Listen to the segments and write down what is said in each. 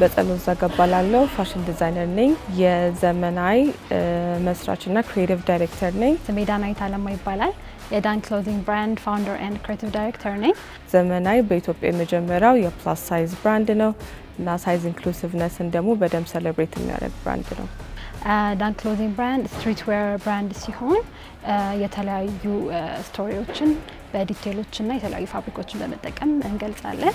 በጸሎት ዘገባላለሁ ፋሽን ዲዛይነር ነኝ። የዘመናዊ መስራችና ክሪኤቲቭ ዳይሬክተር ነኝ። ስሜ ዳናዊት አለማ ይባላል። የዳን ክሎዚንግ ብራንድ ፋውንደር ኤንድ ክሬቲቭ ዳይሬክተር ነኝ። ዘመናዊ በኢትዮጵያ የመጀመሪያው የፕላስ ሳይዝ ብራንድ ነው እና ሳይዝ ኢንክሉሲቭነስን ደግሞ በደንብ ሴሌብሬት የሚያደርግ ብራንድ ነው። ዳን ክሎዚንግ ብራንድ ስትሪት ዌር ብራንድ ሲሆን የተለያዩ ስቶሪዎችን በዲቴሎችና የተለያዩ ፋብሪኮችን በመጠቀም እንገልጻለን።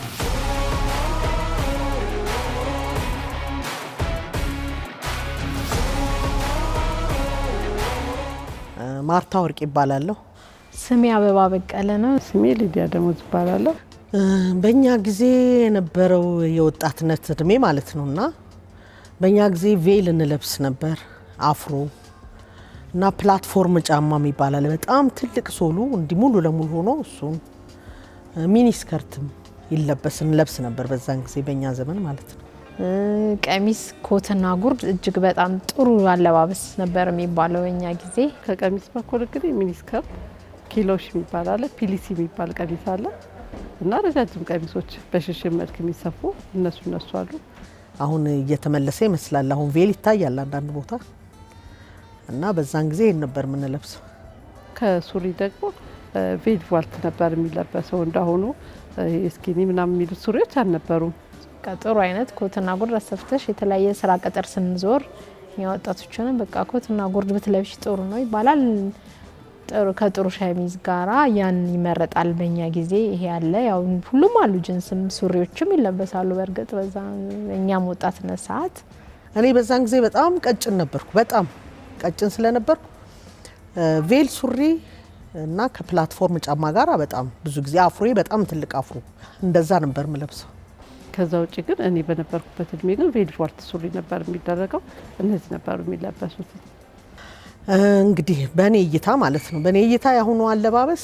ማርታ ወርቅ ይባላለሁ። ስሜ አበባ በቀለ ነው። ስሜ ሊዲያ ደሞዝ ይባላለሁ። በእኛ ጊዜ የነበረው የወጣትነት እድሜ ማለት ነው እና በእኛ ጊዜ ቬል እንለብስ ነበር፣ አፍሮ እና ፕላትፎርም ጫማ ይባላል። በጣም ትልቅ ሶሉ እንዲህ ሙሉ ለሙሉ ሆኖ እሱን ሚኒ ስከርትም ይለበስ እንለብስ ነበር በዛን ጊዜ በእኛ ዘመን ማለት ነው። ቀሚስ፣ ኮትና ጉርድ እጅግ በጣም ጥሩ አለባበስ ነበር የሚባለው በእኛ ጊዜ። ከቀሚስ በኩል እንግዲህ ሚኒስከርት፣ ኪሎሽ የሚባል አለ፣ ፒሊሲ የሚባል ቀሚስ አለ እና ረጃጅም ቀሚሶች በሽሽን መልክ የሚሰፉ እነሱ እነሱ አሉ። አሁን እየተመለሰ ይመስላል። አሁን ቬል ይታያል አንዳንድ ቦታ እና በዛን ጊዜ ይህን ነበር የምንለብሰው። ከሱሪ ደግሞ ቬል ቫልት ነበር የሚለበሰው። እንዳሁኑ ስኪኒ ምናምን የሚሉት ሱሪዎች አልነበሩም። ጥሩ አይነት ኮትና ጉርድ አሰፍተሽ የተለያየ ስራ ቅጥር ስንዞር እኛ ወጣቶችንም በቃ ኮትና ጉርድ ብትለብሽ ጥሩ ነው ይባላል። ጥሩ ከጥሩ ሸሚዝ ጋራ ያን ይመረጣል። በእኛ ጊዜ ይሄ ያለ ያው ሁሉም አሉ፣ ጅንስም ሱሪዎችም ይለበሳሉ። በእርግጥ በዛ እኛም ወጣትነት ሰዓት እኔ በዛን ጊዜ በጣም ቀጭን ነበርኩ። በጣም ቀጭን ስለነበርኩ ቬል ሱሪ እና ከፕላትፎርም ጫማ ጋር በጣም ብዙ ጊዜ አፍሮ በጣም ትልቅ አፍሮ እንደዛ ነበር ምለብሰው። ከዛ ውጭ ግን እኔ በነበርኩበት እድሜ ግን ቬል ቫልት ሱሪ ነበር የሚደረገው። እነዚህ ነበሩ የሚለበሱት። እንግዲህ በእኔ እይታ ማለት ነው። በእኔ እይታ የአሁኑ አለባበስ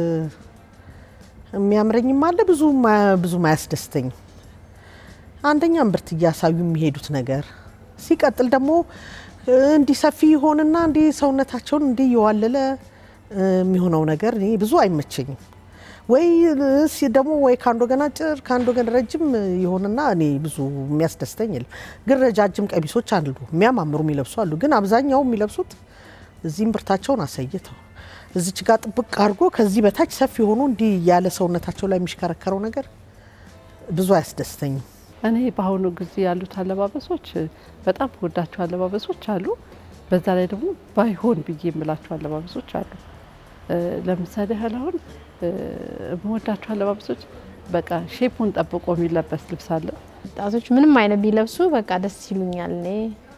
የሚያምረኝም አለ ብዙ ብዙም አያስደስተኝም። አንደኛ እምብርት እያሳዩ የሚሄዱት ነገር፣ ሲቀጥል ደግሞ እንዲህ ሰፊ ይሆንና እንዲህ ሰውነታቸውን እንዲህ እየዋለለ የሚሆነው ነገር እኔ ብዙ አይመቸኝም። ወይ ደግሞ ወይ ከአንድ ወገን አጭር ከአንድ ወገን ረጅም ይሆንና እኔ ብዙ የሚያስደስተኝ የለም። ግን ረጃጅም ቀሚሶች አሉ የሚያማምሩ የሚለብሱ አሉ። ግን አብዛኛው የሚለብሱት እዚህም ብርታቸውን አሳይተው እዚች ጋር ጥብቅ አድርጎ ከዚህ በታች ሰፊ ሆኖ እንዲህ ያለ ሰውነታቸው ላይ የሚሽከረከረው ነገር ብዙ አያስደስተኝም። እኔ በአሁኑ ጊዜ ያሉት አለባበሶች በጣም ወዳቸው አለባበሶች አሉ። በዛ ላይ ደግሞ ባይሆን ብዬ የምላቸው አለባበሶች አሉ። ለምሳሌ ያህል አሁን የምወዳቸው አለባበሶች በቃ ሼፑን ጠብቆ የሚለበስ ልብስ አለ። ወጣቶች ምንም አይነት ቢለብሱ በቃ ደስ ይሉኛል። እኔ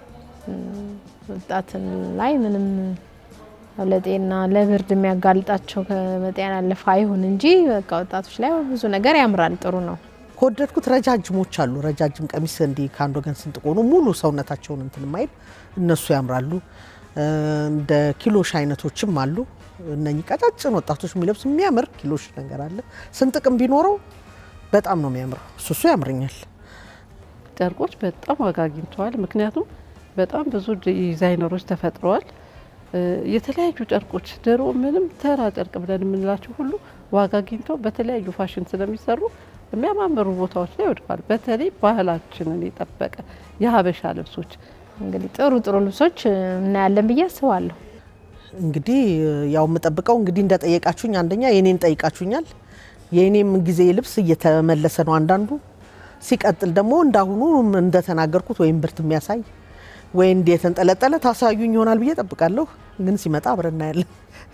ወጣትን ላይ ምንም ለጤና ለብርድ የሚያጋልጣቸው ከመጤና ያለፈ አይሁን እንጂ በቃ ወጣቶች ላይ ብዙ ነገር ያምራል። ጥሩ ነው። ከወደድኩት ረጃጅሞች አሉ። ረጃጅም ቀሚስ እንዲህ ከአንድ ወገን ስንጥቅ ሆኖ ሙሉ ሰውነታቸውን እንትን ማይል እነሱ ያምራሉ። እንደ ኪሎሽ አይነቶችም አሉ። እነኚህ ቀጫጭን ወጣቶች የሚለብስ የሚያምር ኪሎሽ ነገር አለ። ስንጥቅም ቢኖረው በጣም ነው የሚያምረው። እሱ እሱ ያምረኛል። ጨርቆች በጣም ዋጋ አግኝተዋል። ምክንያቱም በጣም ብዙ ዲዛይነሮች ተፈጥረዋል። የተለያዩ ጨርቆች ድሮ ምንም ተራ ጨርቅ ብለን የምንላቸው ሁሉ ዋጋ አግኝተው በተለያዩ ፋሽን ስለሚሰሩ የሚያማምሩ ቦታዎች ላይ ወድቋል። በተለይ ባህላችንን የጠበቀ የሀበሻ ልብሶች እንግዲህ ጥሩ ጥሩ ልብሶች እናያለን ብዬ አስባለሁ። እንግዲህ ያው የምጠብቀው እንግዲህ እንደጠየቃችሁኝ አንደኛ የኔን ጠይቃችሁኛል። የኔም ጊዜ ልብስ እየተመለሰ ነው አንዳንዱ። ሲቀጥል ደግሞ እንዳሁኑ እንደተናገርኩት ወይም ብርት የሚያሳይ ወይ እንዲ የተንጠለጠለ ታሳዩኝ ይሆናል ብዬ ጠብቃለሁ። ግን ሲመጣ አብረን እናያለን።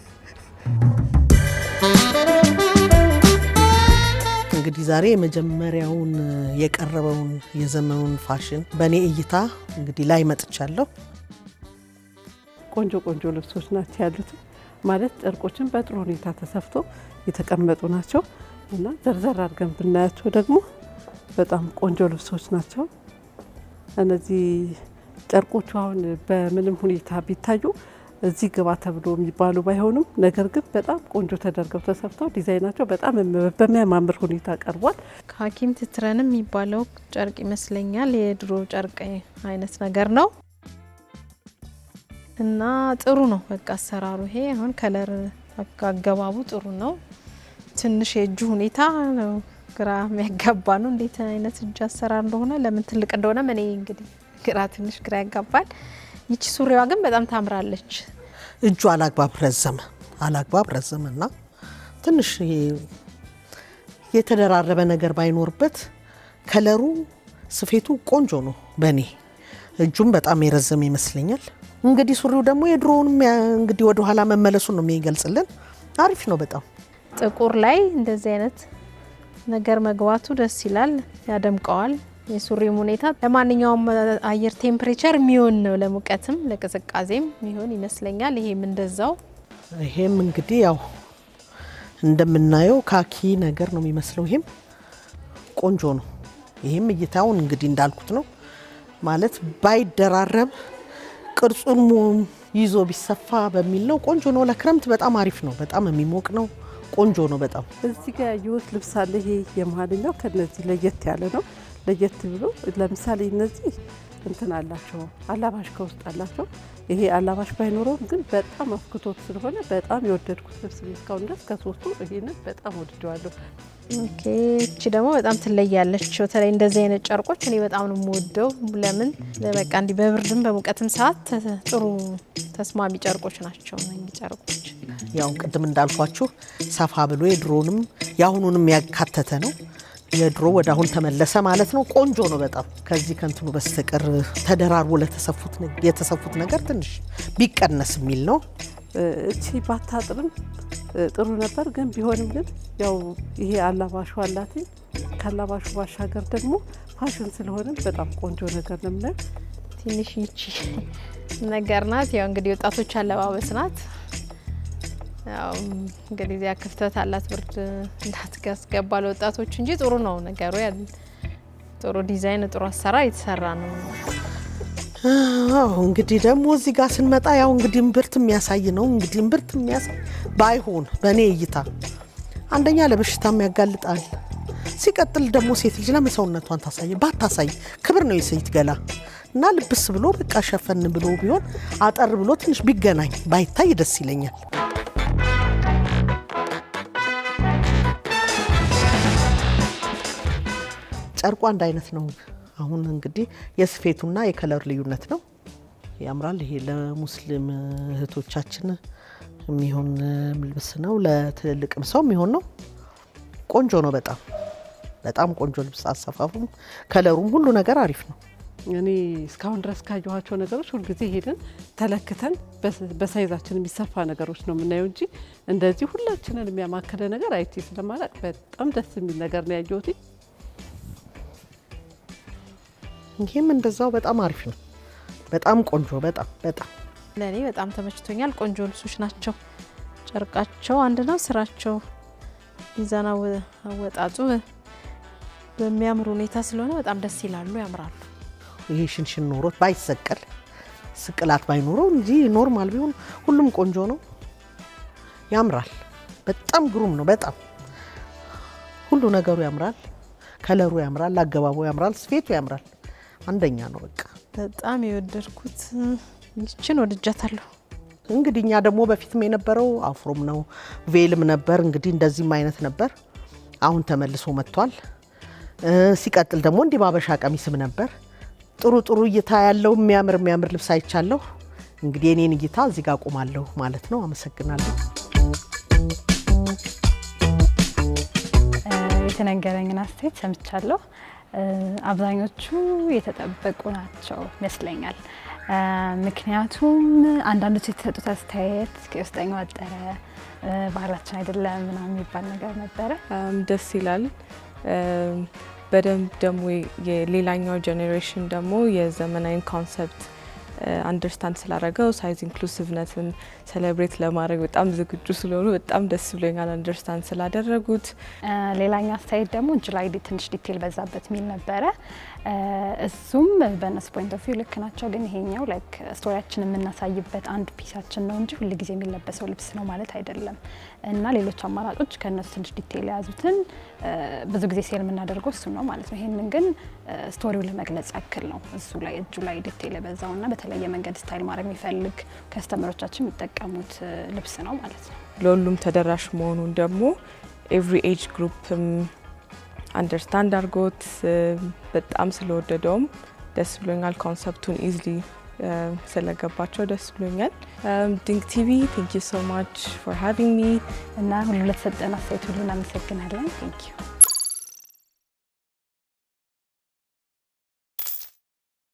እንግዲህ ዛሬ የመጀመሪያውን የቀረበውን የዘመኑን ፋሽን በእኔ እይታ እንግዲህ ላይ መጥቻለሁ። ቆንጆ ቆንጆ ልብሶች ናቸው ያሉት። ማለት ጨርቆችን በጥሩ ሁኔታ ተሰፍቶ የተቀመጡ ናቸው እና ዘርዘር አድርገን ብናያቸው ደግሞ በጣም ቆንጆ ልብሶች ናቸው። እነዚህ ጨርቆቹ አሁን በምንም ሁኔታ ቢታዩ እዚህ ግባ ተብሎ የሚባሉ ባይሆኑም ነገር ግን በጣም ቆንጆ ተደርገው ተሰፍተው ዲዛይናቸው በጣም በሚያማምር ሁኔታ ቀርቧል። ከሀኪም ትትረንም የሚባለው ጨርቅ ይመስለኛል የድሮ ጨርቅ አይነት ነገር ነው እና ጥሩ ነው። በቃ አሰራሩ ይሄ አሁን ከለር አገባቡ ጥሩ ነው። ትንሽ የእጁ ሁኔታ ነው ግራ የሚያጋባ ነው። እንዴት አይነት እጅ አሰራር እንደሆነ ለምን ትልቅ እንደሆነ እኔ እንግዲህ ግራ ትንሽ ግራ ያጋባል። ይቺ ሱሪዋ ግን በጣም ታምራለች። እጁ አላግባብ ረዘመ አላግባብ ረዘመ እና ትንሽ ይሄ የተደራረበ ነገር ባይኖርበት ከለሩ ስፌቱ ቆንጆ ነው። በእኔ እጁም በጣም የረዘመ ይመስለኛል። እንግዲህ ሱሪው ደግሞ የድሮውንም ያ- እንግዲህ ወደኋላ መመለሱን ነው የሚገልጽልን። አሪፍ ነው በጣም ጥቁር ላይ እንደዚህ አይነት ነገር መግባቱ ደስ ይላል፣ ያደምቀዋል። የሱሪም ሁኔታ ለማንኛውም አየር ቴምፕሬቸር የሚሆን ነው፣ ለሙቀትም ለቅዝቃዜም የሚሆን ይመስለኛል። ይሄም እንደዛው ይሄም እንግዲህ ያው እንደምናየው ካኪ ነገር ነው የሚመስለው። ይሄም ቆንጆ ነው። ይሄም እይታውን እንግዲህ እንዳልኩት ነው ማለት ባይደራረብ ቅርጹን ሙ- ይዞ ቢሰፋ በሚል ነው። ቆንጆ ነው። ለክረምት በጣም አሪፍ ነው። በጣም የሚሞቅ ነው። ቆንጆ ነው በጣም እዚህ ጋር ያየሁት ልብስ አለ። ይሄ የመሀልኛው ከነዚህ ለየት ያለ ነው። ለየት ብሎ ለምሳሌ እነዚህ እንትን አላቸው፣ አላባሽ ከውስጥ አላቸው። ይሄ አላባሽ ባይኖረውም ግን በጣም አፍክቶት ስለሆነ በጣም የወደድኩት ልብስ ነው። እስካሁን ድረስ ከሶስቱ ይሄንን በጣም ወድጀዋለሁ። ኦኬ። እቺ ደግሞ በጣም ትለያለች። በተለይ እንደዚህ አይነት ጨርቆች እኔ በጣም ነው የምወደው። ለምን በቃ እንዲህ በብርድም በሙቀትም ሰዓት ተ- ጥሩ ተስማሚ ጨርቆች ናቸው እነኚህ ጨርቆች። ያው ቅድም እንዳልኳችሁ ሰፋ ብሎ የድሮንም የአሁኑንም ያካተተ ነው። የድሮ ወደ አሁን ተመለሰ ማለት ነው። ቆንጆ ነው በጣም ከዚህ ከንትኑ በስተቀር ተደራርቦ ለተሰፉት ነ- የተሰፉት ነገር ትንሽ ቢቀነስ የሚል ነው። እቺ ባታጥርም እ፣ ጥሩ ነበር። ግን ቢሆንም ግን ያው ይሄ አላባሹ አላት። ከአላባሹ ባሻገር ደግሞ ፋሽን ስለሆነ በጣም ቆንጆ ነገር ነው የምናየው። ትንሽ ይቺ ነገር ናት። ያው እንግዲህ ወጣቶች አለባበስ ናት። ያው እንግዲህ እዚያ ክፍተት አላት ብርድ እንዳትገባ ለወጣቶች እንጂ ጥሩ ነው ነገሩ። ያ ጥሩ ዲዛይን፣ ጥሩ አሰራር የተሰራ ነው። አዎ እንግዲህ ደግሞ እዚህ ጋር ስንመጣ ያው እንግዲህ እምብርት የሚያሳይ ነው። እንግዲህ እምብርት የሚያሳይ ባይሆን በእኔ እይታ አንደኛ ለበሽታም ያጋልጣል። ሲቀጥል ደግሞ ሴት ልጅ ለምን ሰውነቷን ታሳይ? ባታሳይ ክብር ነው የሴት ገላ እና ልብስ ብሎ በቃ ሸፈን ብሎ ቢሆን አጠር ብሎ ትንሽ ቢገናኝ ባይታይ ደስ ይለኛል። ጨርቁ አንድ አይነት ነው። አሁን እንግዲህ የስፌቱና የከለር ልዩነት ነው። ያምራል። ይሄ ለሙስሊም እህቶቻችን የሚሆን ልብስ ነው። ለትልልቅም ሰው የሚሆን ነው። ቆንጆ ነው። በጣም በጣም ቆንጆ ልብስ። አሰፋፉም፣ ከለሩም ሁሉ ነገር አሪፍ ነው። እኔ እስካሁን ድረስ ካየኋቸው ነገሮች ሁልጊዜ ሄደን ተለክተን በስ- በሳይዛችን የሚሰፋ ነገሮች ነው የምናየው እንጂ እንደዚህ ሁላችንን የሚያማከለ ነገር አይቼ ስለማላቅ በጣም ደስ የሚል ነገር ነው ያየሁት። ይህም እንደዛው በጣም አሪፍ ነው። በጣም ቆንጆ በጣም በጣም ለእኔ በጣም ተመችቶኛል። ቆንጆ ልብሶች ናቸው። ጨርቃቸው አንድ ነው። ስራቸው ሚዛን አወ- አወጣጡ በሚያምር ሁኔታ ስለሆነ በጣም ደስ ይላሉ፣ ያምራሉ። ይሄ ሽንሽን ኖሮት ባይሰቀል ስቅላት ባይኖረው እንጂ ኖርማል ቢሆን ሁሉም ቆንጆ ነው፣ ያምራል። በጣም ግሩም ነው። በጣም ሁሉ ነገሩ ያምራል። ከለሩ ያምራል፣ አገባቡ ያምራል፣ ስፌቱ ያምራል። አንደኛ ነው በቃ። በጣም የወደድኩት ይችን ወድጃታለሁ። እንግዲህ እኛ ደግሞ በፊትም የነበረው አፍሮም ነው ቬልም ነበር። እንግዲህ እንደዚህም አይነት ነበር። አሁን ተመልሶ መጥቷል። እ ሲቀጥል ደግሞ እንዲህ ባበሻ ቀሚስም ነበር። ጥሩ ጥሩ እይታ ያለው የሚያምር የሚያምር ልብስ አይቻለሁ። እንግዲህ የኔን እይታ እዚህ ጋር ቆማለሁ ማለት ነው። አመሰግናለሁ። የተነገረኝን አስተያየት ሰምቻለሁ። አብዛኞቹ የተጠበቁ ናቸው ይመስለኛል። ምክንያቱም አንዳንዶች የተሰጡት አስተያየት ከውስጠኛ ወጠረ ባህላችን አይደለም ምናምን የሚባል ነገር ነበረ። በጣም ደስ ይላል። በደንብ ደግሞ የሌላኛው ጄኔሬሽን ደግሞ የዘመናዊ ኮንሰፕት አንደርስታንድ ስላደረገው ሳይዝ ኢንክሉሲቭነትን ሴሌብሬት ለማድረግ በጣም ዝግጁ ስለሆኑ በጣም ደስ ብሎኛል፣ አንደርስታንድ ስላደረጉት። ሌላኛው አስተያየት ደግሞ እጅ ላይ ትንሽ ዲቴል በዛበት የሚል ነበረ። እሱም በእነሱ ፖይንት ኦፍ ቪው ልክ ናቸው፣ ግን ይሄኛው ላይክ ስቶሪያችን የምናሳይበት አንዱ ፒሳችን ነው እንጂ ሁልጊዜ የሚለበሰው ልብስ ነው ማለት አይደለም። እና ሌሎች አማራጮች ከእነሱ ትንሽ ዲቴል የያዙትን ብዙ ጊዜ ሴል የምናደርገው እሱ ነው ማለት ነው። ይህንን ግን ስቶሪው ለመግለጽ ያክል ነው እሱ ላይ እጁ ላይ ዲቴል የበዛውና በተለየ መንገድ ስታይል ማድረግ የሚፈልግ ከስተመሮቻችን የሚጠቀሙት ልብስ ነው ማለት ነው። ለሁሉም ተደራሽ መሆኑን ደግሞ ኤቭሪ ኤጅ ግሩፕም አንደርስታንድ አድርጎት በጣም ስለወደደውም ደስ ብሎኛል። ኮንሰፕቱን ኢዝሊ ስለገባቸው ደስ ብሎኛል። ድንቅ ቲቪ ቴንክ ዩ ሶ ማች ፎር ሃቪንግ ሚ እና ሁሉ ለተሰጠን አስተያየት ሁሉ እናመሰግናለን። ቴንክ ዩ